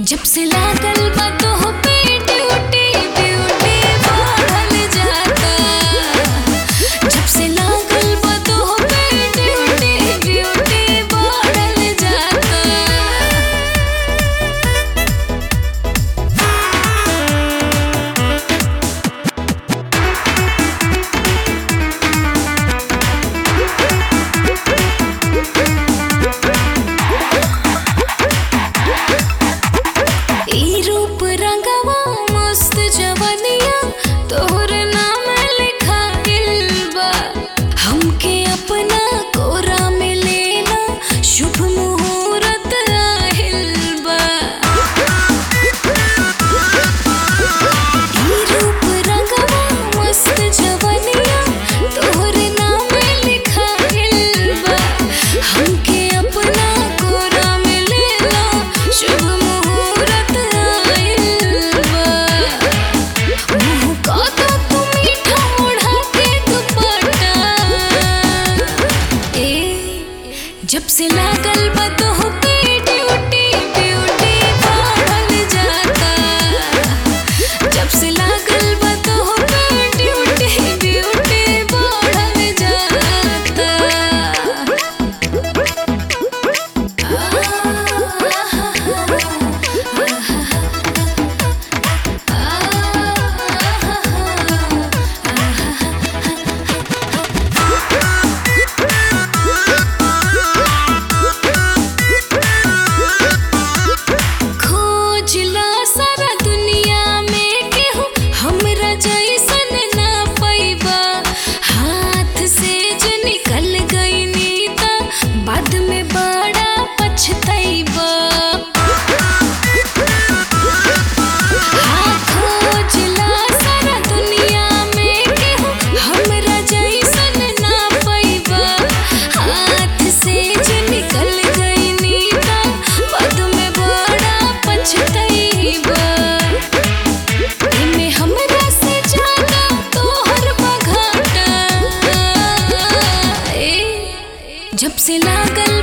जब से लागल बा तोह पे ड्यूटी ब्यूटी बढ़ल जाता जब से लागल बा तोह पे ड्यूटी ब्यूटी बढ़ल जाता ई रूप रंगवा मस्त जवनिया तोहर नाम लिखाइल बा हमके अपना कोरा में लेना शुभ मुहूर्त आहिल बा ई रूप रंगवा मस्त जवनिया तोहर नाम लिखाइल बा हमके अपना कोरा में लेना शुभ मुहूर्त आइल बा मुँह का तो तू मीठा ओढ़ा के दुपट्टा ए जब से लागल बा तोह पे ड्यूटी ब्यूटी बढ़ल जाता जब से लागल बा तोह पे ड्यूटी ब्यूटी बढ़ल जाता खोजला सारा दुनिया में केहू हमरा जैसन ना पैबा हाथ से जो निकल गईनी त बाद में बड़ा पछतैबा हाँ खोजला सारा दुनिया में केहू हमरा जैसन ना पैबा हाथ से जो निकल गईनी त बाद में बड़ा पछतैबा एमे हमरा से ज्यादा तोहर बघाटा ए जब से लागल